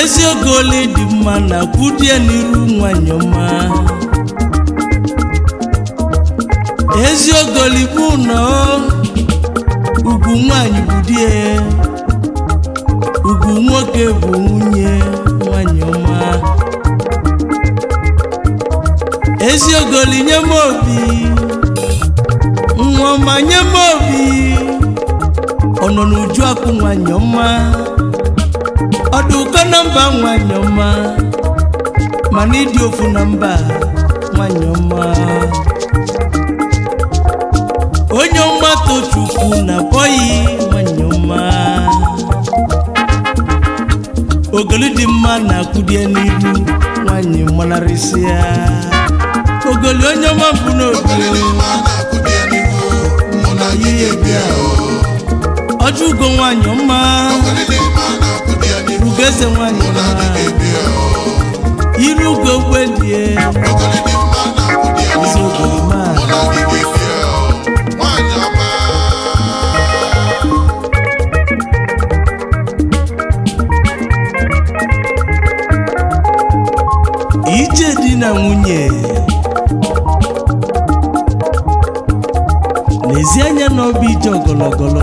eziogoli dị mma na kwudie n'iru nwanyị ọma eziogoli bụ nọ ugwu nwanyị bụ die ugwu nwoke bụ nwunye nwanyị ọma eziogoli nye m obi nwa ọma nye m obi ọ nọ n'uju akụ nwanyị ọma ọdụ ụkọ na mba nwanyị ọma mana ịdị ofu na mba nwanyị ọma onye ọma tochukwu na bọyị nwanyị ọma ogoli dị mma na-akwụdie n'ihu nwanyị manarịsịa ogoli onye ọma bụ n'obi ọjọ ugo nwanyị ọma ugeze nwanyị ọma iru ugo gwedie ezi ogoli ma ije di na nwunye n'ezi anya na ọbụ ije ọgọlọgọlọ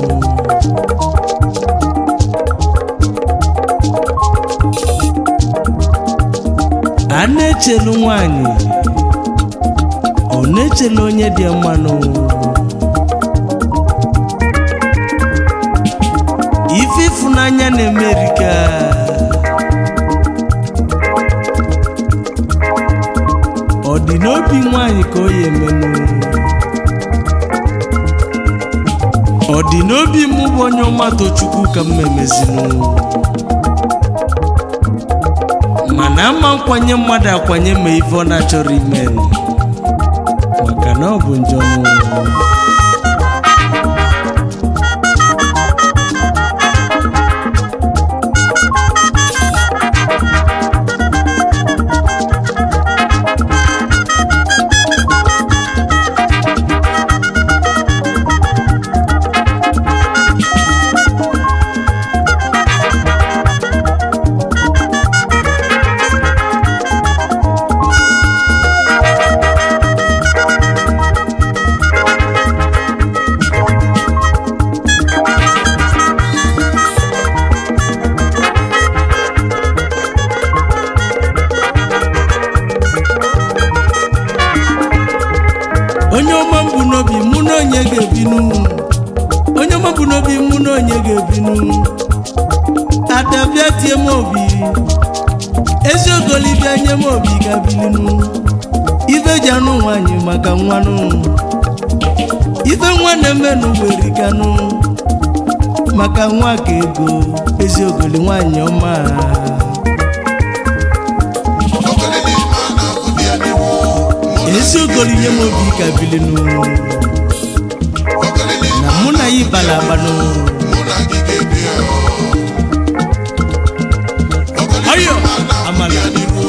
a na-echelu nwanyị ọ na-echelu onye dị mmanụ ife ịfụnanya na-emerika ọ dị n'obi nwanyị ka o ya emenụ ọ dị n'obi mụ bụ onye ọmatọ chukwu ka m memezinụ mana ama nkwanye mmadụ akwanye ma ife ọ na-achọrọ ime maka na ọ bụ njọ onye ọma m bụ n'obi mụ na onye ga-ebinu onye ọma bụ n'obi mụ na onye ga-ebinu adabịa tie m obi eziogolibịa nye m obi ga-bilinu ife ji anụ nwanyị maka nwanụ ife nwa na-emenụ werikanụ maka nwa ka ego eziogoli nwanyị ọma eziogoli nye m obi ka bilinu na mụ na ya ịbala agbanụ ọyọ amala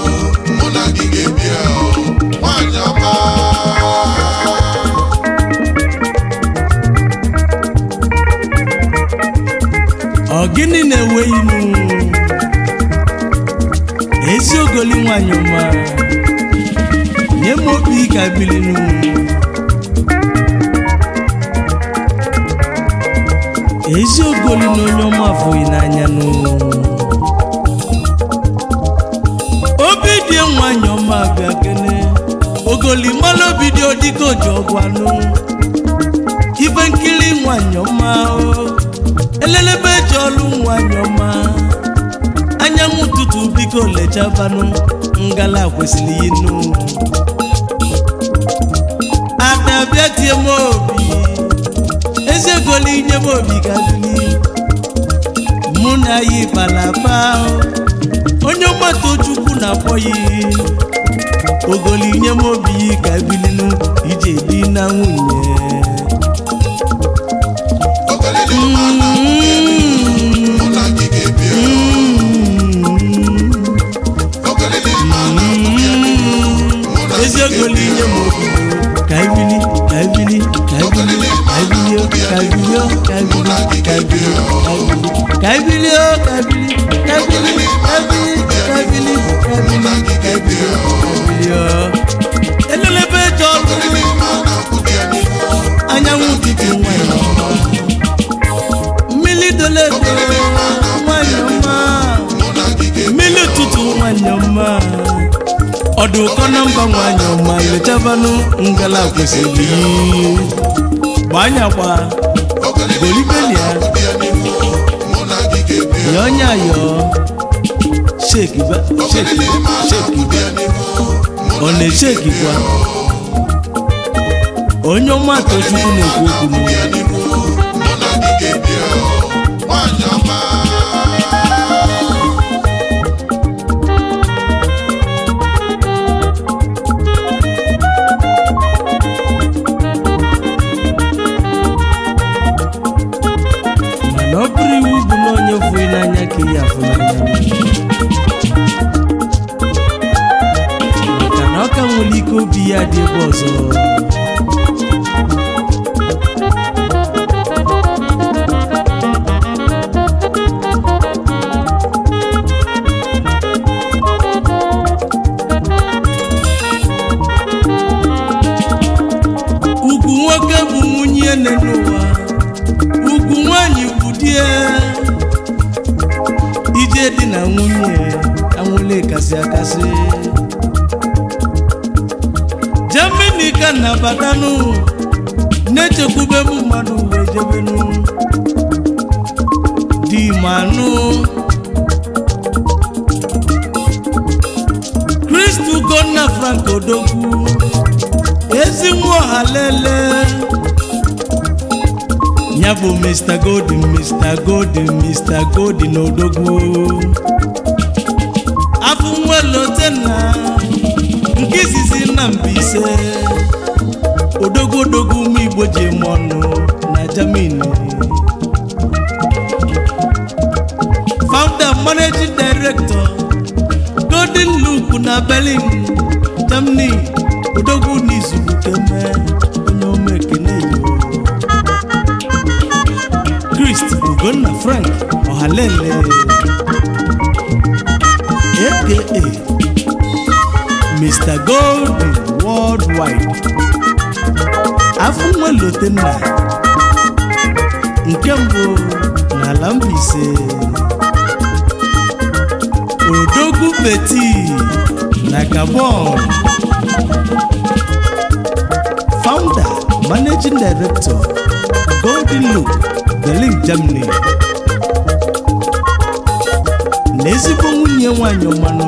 ọ gịnị na-ewe inu eziogoli nwanyị ọma nye m obi ka bilinu eziogoli na onye ọma afụghị n'anya nụ obi dị nwanyị ọma bịa kene ogoli mmanụ obi dị odika oji ọgwụ anụ ife nkiri nwanyị ọma o elelebe eji ọlụ nwanyị ọma anyanwụ ụtụtụ biko lechabanụ ngala kwesịrị inu ada bịa tie m obi eziegoli nye m obi gazili mụ na ya ịbalaba onye ọgbata chukwu na-akpọ ya ogoli nye m obi ka bilinu ije di na nwunye eziogoli nye m obi ka ibili ka ibili ka ibili ka ibili ka ibili ka ibili ka ibili ka ibili ka ibili ka ibili ka ebili ebili ebili ebili ebili ọ. elelebe eje ọrụ anyanwụ dịka nwanyị ọma mmiri doledo nwanyị ọma mmiri ụtụtụ nwanyị ọma ọdụ ụkọ na mba nwanyị ọma lechabanụ ngala kwesịrị gbanyagba golibelia yọnya yọ sheki ba sheki sheki ọ na-eshekikwa onye ọma tochukwu na-ekwu okwu n'okwu mana ọ bụrụ iwu bụ na onye fụghị n'anya ka ihe afụ n'anya maka na ọ ka nwere ike obi ya dị ebe ọzọ ugwu nwoke bụ nwunye nne n'ụwa ugwu nwanyị bụ die ije dị na nwunye anwụle kasị akasị jemini ka na-abatanụ na-echekwube m mmadụ wee jebenu di manụ kristu gonna frank odogwu ezi nwa ọha lele ya bụ mr golden mr golden mr golden odogwu afọ nwelote na nke izizi na Mbaise odogwu odogwu ụmụ igbo ji eme ọnụ na Germany founder managing director golden loop na Berlin Germany odogwu n'izuru keme onye ọma ekene yo Christ Ugonna Frank Ọhalele aka Mr. Golden Worldwide afọ nwelote nna nke mbụ n'ala Mbaise Odogwu Beti na Gabon Founder Managing Director Golden Look Berlin Germany na ezigbo nwunye nwanyị ọmanụ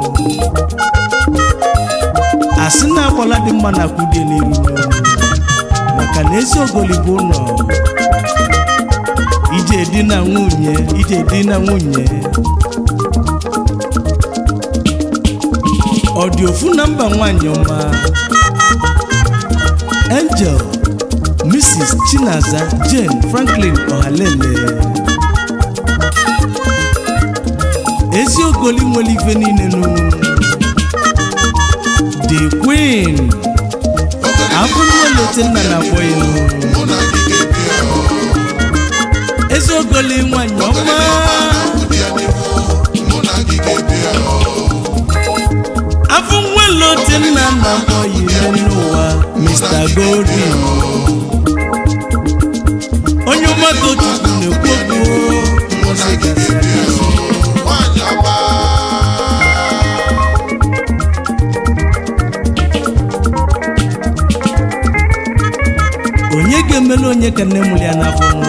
asị na agbala dị mma na kwudie n'iru maka na ezi ogoli bụ ụlọ ije di na nwunye ije di na nwunye ọ dị ofu na mba nwanyị ọma Angel Mrs. Chinaza Jane Franklin Ọhalele ezi ogoli nwere ife niile nụ the queen afọ mmelote nna na-akpọ ya nụ ezi ogoli nwanyị ọma afọ nwelote nna na-akpọ ya ihe n'ụwa Mr. Golden onye ọgbata chukwu na-ekwu okwu onye ga-emelu onye ka nne mụrụ ya n'afọ nụ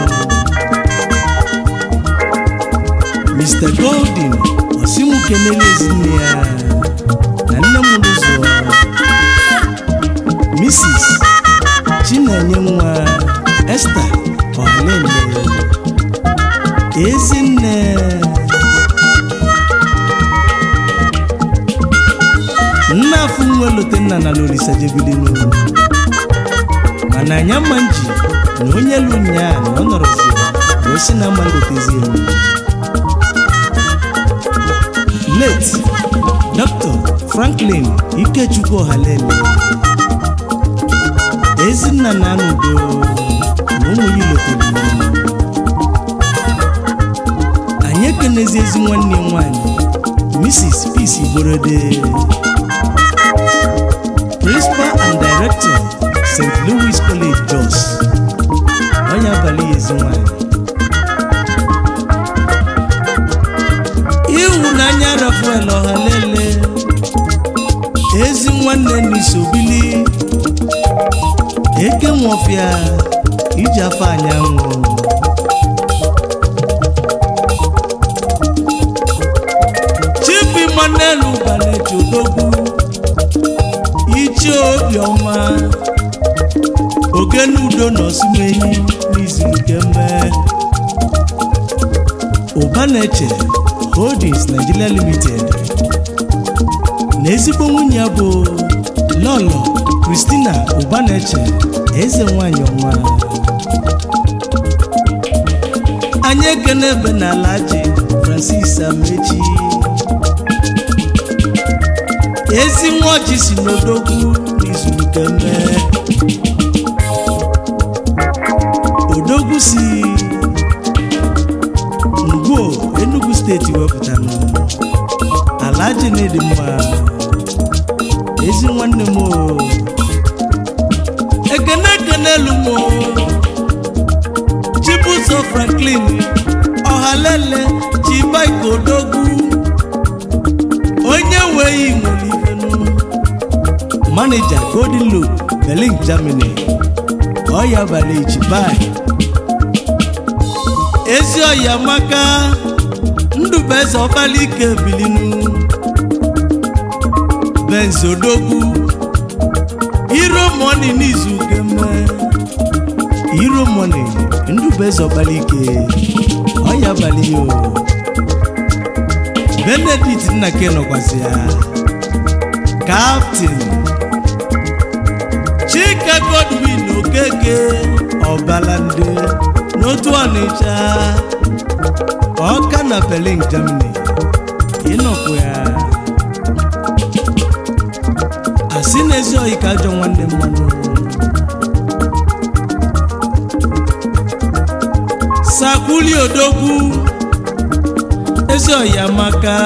Mr. Golden osimu kenele ezinne ya na nne mụrụ zụọ Mrs. Chinenye nwa Esther Ọhalele Ezinne nna afụ nwe lote nna na lolisa jebilinu mana anya mma nji na onye lu nyaa na ọ nọrọzi wee si na mma lotezi elu late Dr. Franklin Ikechukwu Ọhalele Ezinna na Anudo na ụmụ ya ilotere anyị ekene n'ezi ezi nwanne nwanyị mrs peace igborode principal and director st louis college jos onye abalị ya ezi nwanyị ịhụnanya rafael ọhalele ezi nwanne n'isobili eke nwofia iji afọ anyanwụ chief emmanuel ụbaleji odogwu ichie obiọma ogenudo na osumenyi n'izu nke mme ụbaneche holdings nigeria limited na ezigbo nwunye ya bụ lọlọ kristina ụbaneche eze nwanyị ọnwa anyị ekene ebe n'ala ji francis amechi ezi nwa ọjị si n'odogwu n'izu nke mme odogwu si ngwo enugu steeti wepụtara ala ji na-edi mma ezi nwanne m o ekene ekene elu m o chibuzo franklin ọhalele ji baik odogwu onye nweghị nwere ifenu manija golden loop berlin germany ọya abalị ji baik ezi ọya maka ndụbeze ọbalike bilinu benzodogwu iro moni n'izu kemme iro moni ndụbeze ọbalike ọya abalị yo benedict nnake nọkwasị ya kaptin chike godwin okeke ọbalande n'otu ọnịcha ọka na berlin germany ịnọkwu ya asị n'ezi oyi ka ajọ nwanne mmanụ sakwuli odogwu ezi oyi amaka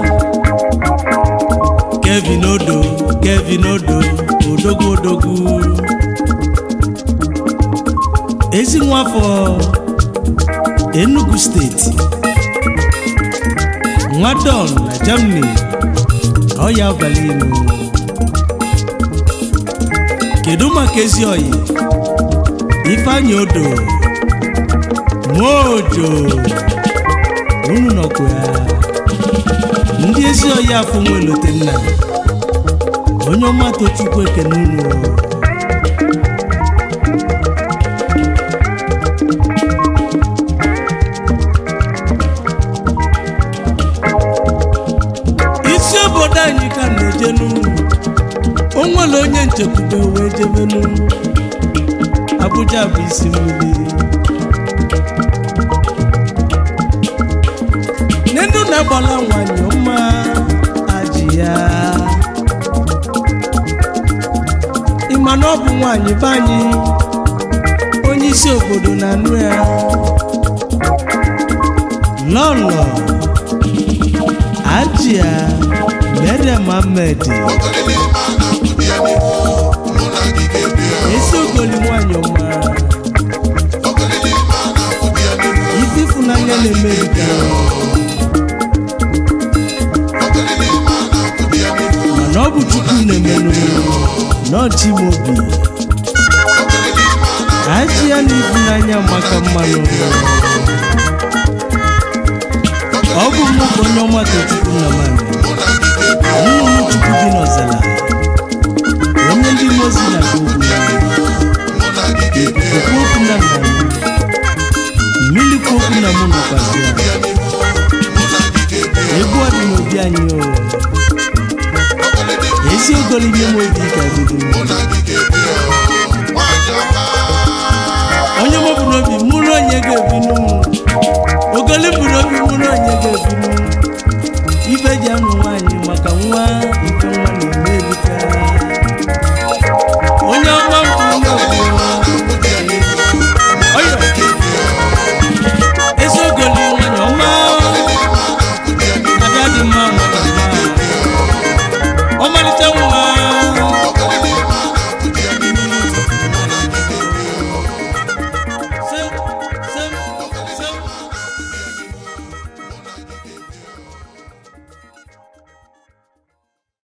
kevin odo kevin odo odogwu odogwu ezi nwafọ enugu steeti nwadon na germany ọya abalị inu kedu maka ezi oyi ifeanyị odo nwaojo unu nọkwa ya ndị ezi oyi afọ nwelote nna onye ọma tochukwu ekene unu isi obodo anyị ka na-ejenu o nwere onye nchekwube wee jebenu Abuja bụ isi mmiri nenu na-agbala nwanyị ọma ajị ya ịma na ọ bụ nwanyị be anyị onye isi obodo na-anụ ya lọlọ ajịa Mariam Ahmed ezi ogoli nwanyị ọma ife ịfụnanya na-emerika mana ọ bụ chukwu na-emenụ n'ọchimobi ajị ya na ịfụnanya maka mmanụ ọ bụ mụ bụ onye ọma tochukwu na mmanụ nnụnụ chukwu dị n'ọzala onye ndị mozi na okwu okwu okwu na nna m mmiri kwu okwu na mụ nọkwasị ya egwu ọdị n'obi anyị o ezi ogolime m obi ka bido onye mọbụ n'obi mụrụ onye ga-ebi n'ụmụ ogoli m